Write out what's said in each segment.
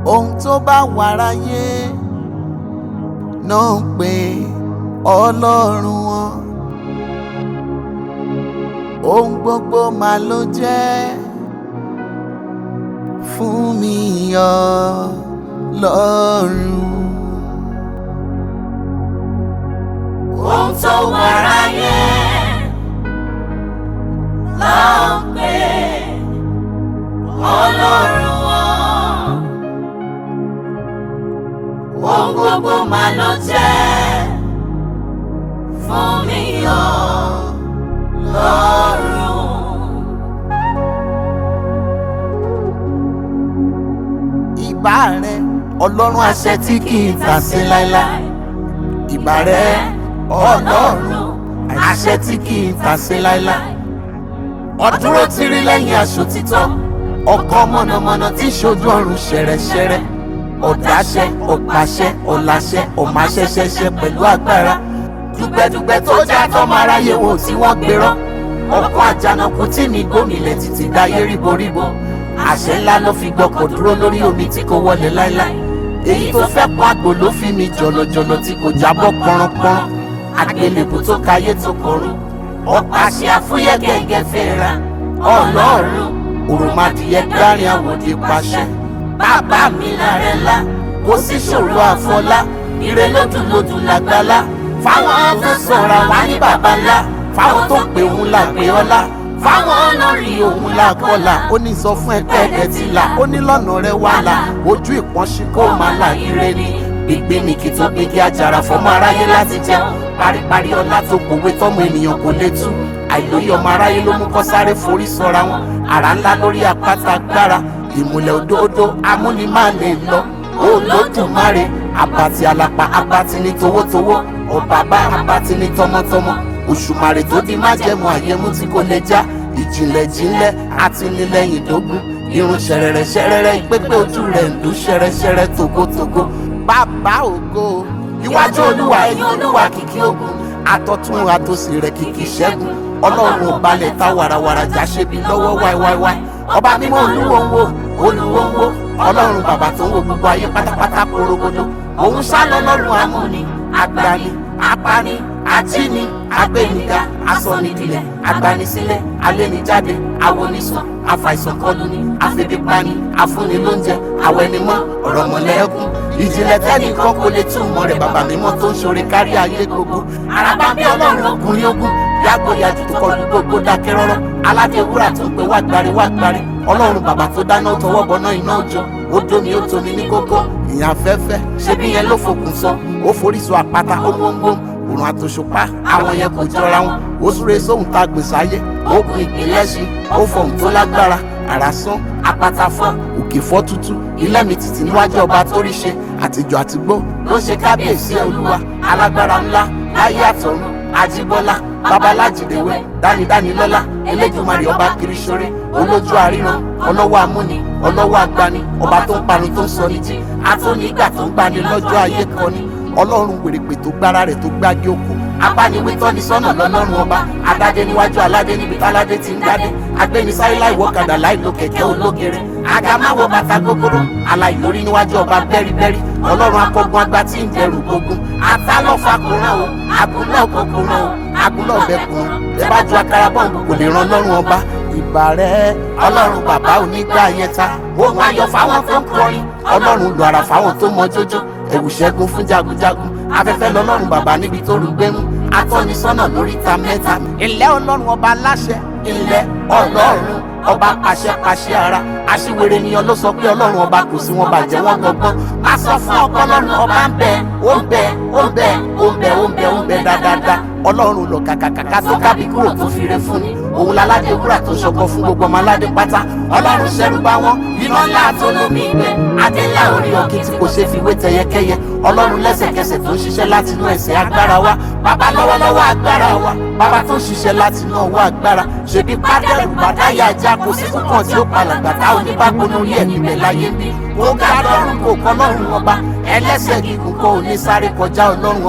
ohun tó bá wà ráyé náà ń pè ọlọ́run wọn ohun gbogbo mà ló jẹ́ fún mi ọlọ́run. ohun tó wà ráyé là ń pè ọlọ́run wọn. ohun gbogbo mà ló jẹ́ fún mi ọlọ́run. ìbà rẹ ọlọ́run àṣẹ tí kì í tà sí láéláé ìbà rẹ ọlọ́run àṣẹ tí kì í tà sí láéláé ọdúró ti rí lẹ́yìn aṣọ títọ́ ọkọ mọ̀nàmọ́ná tí ṣojú ọ̀run ṣẹ̀rẹ̀ṣẹ̀rẹ̀ ọ̀dáṣẹ ọ̀pàṣẹ ọ̀làṣẹ ọ̀máṣẹṣẹṣẹ pẹ̀lú agbára dùgbẹ́dùgbẹ́ tó já tọ́mọ aráyé wò tí wọ́n gbérọ́ ọkọ̀ àjànàkú tí mi gómìnà títí dáyé ríboríbo àṣẹ ńlá ló fi gbọkọ̀ dúró lórí omi tí kò wọlé láéláé èyí tó fẹ́ pọ́n àgbò ló fi mi jọ̀lọ̀jọ̀lọ̀ tí kò jábọ́ pọ́nrọ́pọ́nrọ́ àgbélébù tó káyé tó kọrùn ọ̀pá àṣẹ àfúyẹ́ gẹ́gẹ́ fẹ́ra ọlọ́run òròmọdìyẹ gbárin àwòdì pàṣẹ bàbá mi lára ńlá kò sí ṣòro àfọlá ire lódùlódù làgbàlá fáwọn tó sọ̀rọ̀ wá ní bàbá ńlá fáwọn tó pè òun là pé ọlá fáwọn olórí òun là kọlà ó ní sọ fún ẹgbẹ́ ẹ̀dẹ̀ tí là ó ní lọ́nà rẹ wà là ojú ìpọ́nṣí kó máa là ire ni gbígbé ni kí tó gbégi àjàrà fọmọ aráyé láti jẹun paríparí ọlá tó pòwe tọmọ ènìyàn kò lè tú àìlóye ọmọ aráyé ló mú kọ́ sáré forí sọra wọn àrá ńlá lórí àpáta agbára ìmùlẹ̀ òdòdó amúnimáàlè lọ olódùmarè abati alapa abati ní towótowó ọ̀bàbá abati ní tọmọtọmọ òṣùmàrè tó di májẹ̀mú àyẹ̀mú tí kò lè já ìjìnlẹ̀ jìnlẹ̀ àtinilẹ́yìn dógún irun ṣẹrẹrẹ ṣẹrẹrẹ ìpépé ojú rẹ̀ ń dún ṣẹrẹṣẹrẹ togotogo bàbá ògo iwájú olúwa ẹ̀yìn olúwa kìkì ogun àtọ̀tún àtòsì rẹ̀ kìkì ṣẹ́gun ọlọ́run ò balẹ̀ ta wàràwàrà já ṣe bí lọ́wọ́ wáíwáíwáí ọba mímọ́ olúwo ń wo olúwo ń wo ọlọ́run bàbá tó ń wo gbogbo ayé pátápátá porogodo òun sá lọ́lọ́run amúni agbani apani ajíni agbẹniga asọnidilẹ agbanisílẹ̀ alẹnijáde awonisàn afàìsànkọlùni afẹbípani afúnilóúnjẹ awẹnimọ ọ̀rọ̀mọlẹ́kùn ìjìnlẹ̀ tẹ́nìkan kò lè túmọ̀ rẹ̀ bàbá mímọ́ tó ń ṣoore kárí ayé gbogbo araba bí ọlọ́run ọkùnrin ogun yàgòyàjù tó kọlu gbogbo dákẹ́ rọ́rọ́ aládé wúrà tó ń pe wá gbárí wá gbárí ọlọ́run bàbá tó dáná tọwọ́ bọná iná òjò ó dómi ó tomi ní kókó ìyàn afẹ́fẹ́ ṣebí yẹn ló fòkùn sọ ó forí sọ àpáta ó gbóngbóng òrùn àtòṣùpá àwọn yẹn kò jọra wọn ó súre sóhun tá a gbè sáyé ó gun ìpínlẹ̀ sí ó fọhùn tó lágbára àrà sán apáta fọ́ òkè fọ́ tútú ilé mi tìtì níwájú ọba tó rí ṣe àtijọ́ àtìgbó ló ṣe kábíyèsí olúwa alágbára ńlá láyé àtọ̀run ajíbọ́lá babalájídéwé dánidánilọ́lá elédùnmarè ọba kiriṣore olójú àríran ọlọ́wọ́ amúni ọlọ́wọ́ agbani ọba tó ń pani tó ń sọ ní jí àtúnígbà tó ń gbani lọ́jọ́ ayé kan ni ọlọ́run wèrèpè tó gbára rẹ̀ tó gbági oko abániwé tọ́ni sọ́nà lọ́lọ́run ọba adájẹ́ níwájú aládé níbi táládé ti ń dádé agbẹnisáyé láì wọ́kadà láì lo kẹ̀kẹ́ ológere agamáwo bàtà gogoro aláìlórí níwájú ọba bẹ́rìbẹ́rì ọlọ́run akọgun agbá tí ń dẹrù gbógun atálọ́fà kúnrán o àgúnlọ̀ kò kúnrán o àgúnlọ̀ bẹ kúnrán ẹ bá ju akara bọ́ǹbù kò lè ran ọlọ́run ọba ìbà rẹ ọlọ́run bàbá onígbà yẹn ta ohun ayọ̀ fáwọn tó ń kọrin ọlọ́run lu ara fáwọn tó mọ jójó ẹ̀wù ṣẹ́gun fún jagunjagun afẹ́fẹ́ lọ́lọ́run bàbá níbi tó rú gbẹ́mú atọ́nisọ́nà lóríta mẹ́ta ilẹ̀ ọlọ́run ọba aláṣẹ ilẹ̀ ọlọ́run ọba pàṣẹpàṣẹ ara aṣíwèrè ènìyàn ló sọ pé ọlọ́run ọba kò sí wọn bàjẹ́ wọn gbọgbọ́n má sọ fún ọkọ ọlọ́run ọba ń bẹ ó ń bẹ ó ń bẹ ó ń bẹ ó ń bẹ ó ń bẹ dáadáa ọlọ́run lọ kàkàkàkà tó kábí kúrò tó fi re fún ni òun láládé wúrà tó ṣọkọ fún gbogbo ọmọ aládé pátá ọlọ́run ṣẹ́rú bá wọn iná ńlá tó lómi ìgbẹ́ adé ńlá orí ọkì tí kò ṣe fi wé tẹyẹkẹyẹ ọlọ́run lẹ́sẹ̀kẹsẹ̀ tó ń ṣiṣẹ́ láti inú ẹ̀sẹ̀ agbára wa bàbá lọ́wọ́lọ́wọ́ agbára wa bàbá tó ń ṣiṣẹ́ láti inú ọwọ́ agbára ṣèbí pádẹ́rù bàdáyà ajá kò sí kúkàn tí ó palàgbà tá oníbàgbọ́ lórí ẹ̀ níbẹ̀ láyé ń bí ó ga lọ́rùn kò kọ́ lọ́rùn ọba ẹlẹ́sẹ̀ gígùn kọ́ ò ní sáré kọjá ọlọ́run ọba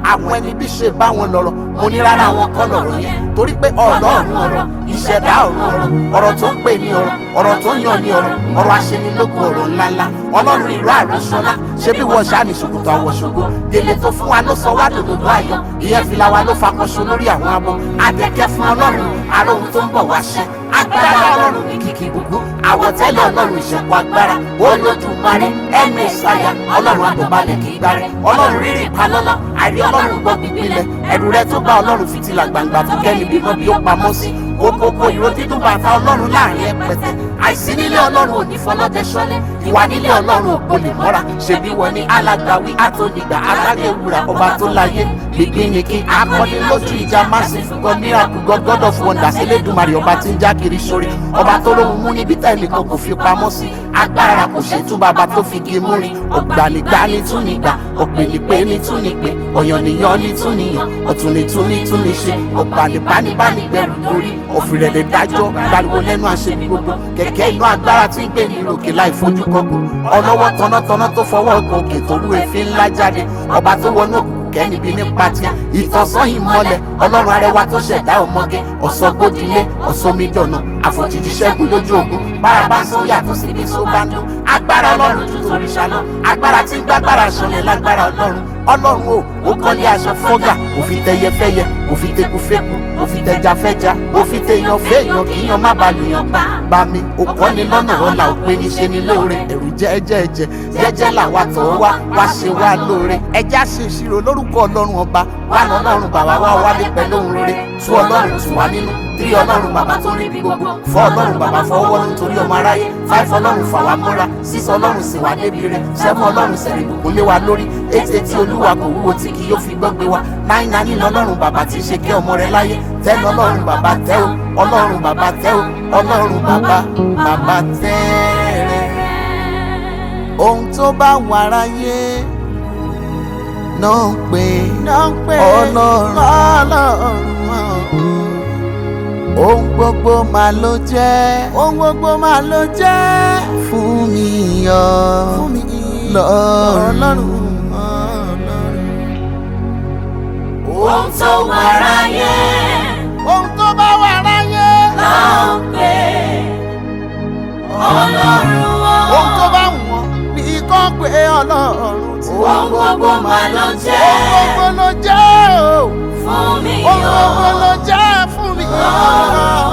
àwọn ẹni bí ṣe bá wọn lọ́rọ̀ mo ní rárá wọn kọ́ lọ́rọ̀ yẹn torí pé ọlọ́run ọ̀rọ̀ ìṣẹ̀dá ọ̀run ọ̀rọ̀ ọ̀rọ̀ tó ń pè ní ọ̀rọ̀ ọ̀rọ̀ tó ń yàn ní ọ̀rọ̀ ọ̀rọ̀ aṣenilógo ọ̀rọ̀ ńláńlá ọlọ́run ìlú àrùsọ́lá ṣé bí wọ́n ṣáà ní ṣòkòtò àwọ̀ṣògo délé tó fún wa ló sọ wá dòdòdó ayọ̀ ìyẹn fìlà wa ló fakọṣọ lórí àwọn abọ́ adẹ́kẹ́ fún ọlọ́run àròhun tó ń bọ̀ wá ṣẹ agbára ọlọ́run ní kìkì gbogbo àwọ̀tẹ́lẹ̀ ọlọ́run ìṣẹ̀kọ̀ agbára olódùmarè ẹ̀mí ìsáyà ọlọ́run àdùnbalẹ̀ kì í gbárẹ̀ ọlọ́run rírì palọ́lọ́ àrí ọlọ́run gbọ́ gbígbílẹ̀ ẹ̀rù rẹ tó bá ọlọ́run fìtílà gbangba tó kẹ́ni bímọ bí ó pamọ́ sí kókókó ìró dídùn bàtà ọlọ́run láàrin ẹpẹtẹ àìsí nílé ọlọ́run ò ní fọlọ́dẹ ṣọlẹ̀ ìwà nílé ọlọ́run ò kò lè mọ́ra ṣebí wọn ní alágbàwí àtònígbà alágẹ̀wúrà ọba tó láyé gbígbínìkì akọni lójú ìjà massive god miracle god god of wonders elédùnmarè ọba tí ń já kiri sórí ọba tó lóhun mú níbi tẹ́lẹ̀ kan kò fi pamọ́ sí agbára kò ṣe tú bàbá tó fi gé múri ọ̀gbànigbà ní túnìgbà ọ̀pẹ̀lẹ̀pẹ̀ ní túnìpẹ̀ ọ̀yànnìyàn ní túnìyàn ọ̀túnìtúnì túnìṣe ọ̀gbànibánibánigbẹ̀rù lórí ọ̀fìrẹ̀lẹ̀ dájọ́ gbariwo lẹ́nu àṣẹbí gbogbo kẹ̀kẹ́ inú agbára tí ń gbé ní òkè láì fojú kọ́kọ́ ọlọ́wọ́ tọ́nátọ́ná tó fọwọ́ ọkọ̀ òkè tó rú èéfín ńlá jáde ọba tó wọnú òkùnkùn kẹ́nibi nípa tí ìtọ́sán ìmọ̀lẹ̀ ọlọ́run arẹwà tó ṣẹ̀dá ọmọge ọ̀sọ́gbódìlé ọ̀sọ́mídọ̀nà àfòjìjì ṣẹ́gun lójú ogun bárabá ń sọ yàtọ̀ síbi tó bá ń dún agbára ọlọ́run ju torí ṣáná agbára tí ń gbàgbára ṣọlẹ̀ lágbára ọlọ́run ọlọ́run o ó kọ́lé aṣọ fọ́gà òfin tẹyẹ fẹ́yẹ òfin tẹkù fẹ́kù òfin tẹja fẹ́ja òfin tẹyàn fẹ́yàn kì í yan má ba lùyàn pa bá mi ò kọ́ni lọ́nà ọ̀la ò pé ní ṣe ni lóore ẹ̀rù jẹ́ẹ́jẹ́ẹ́jẹ́ jẹ́jẹ́ làwa tọ̀ wá wá ṣe wá lóore ẹjẹ́ àṣe ìṣirò lórúkọ ọlọ́run ọba wà lọ́lọ́run bàbá wa wálé pẹ̀lú òun rere tú ọlọ́run tù wá nínú tí ọlọ́run bàbá tó rí bí gbogbo fọ́ ọlọ́run bàbá fọwọ́ nítorí ọmọ aráyé five ọlọ́run fà wá mọ́ra six ọlọ́run sì wá débi rẹ̀ seven ọlọ́run sẹ̀rẹ̀ ìbùkún lé wa lórí eight etí olúwa kò wúwo tí kì yóò fi gbọ́gbé wa nine nine ọlọ́run bàbá tí ṣe kẹ́ ọmọ rẹ̀ láyé ten ọlọ́run bàbá tẹ́ o ọlọ́run bàbá tẹ́ o ọlọ́run bàbá bàbá tẹ́ rẹ̀ ohun tó bá wà ráyé náà ń pè ọlọ́run ọlọ́run ohun gbogbo máa ló jẹ́ ohun gbogbo máa ló jẹ́ fún mi yọ fún mi lọ́rùn. ohun tó wà ráyé ohun tó bá wà ráyé là ń pè ọlọ́run ohun tó bá wù wọ́n ní kó pé ọlọ́run tí ohun gbogbo máa ló jẹ́ ohun gbogbo ló jẹ́ o fún mi ohun yọ gbogbo ló jẹ́ fún mi. Ọlọ́run.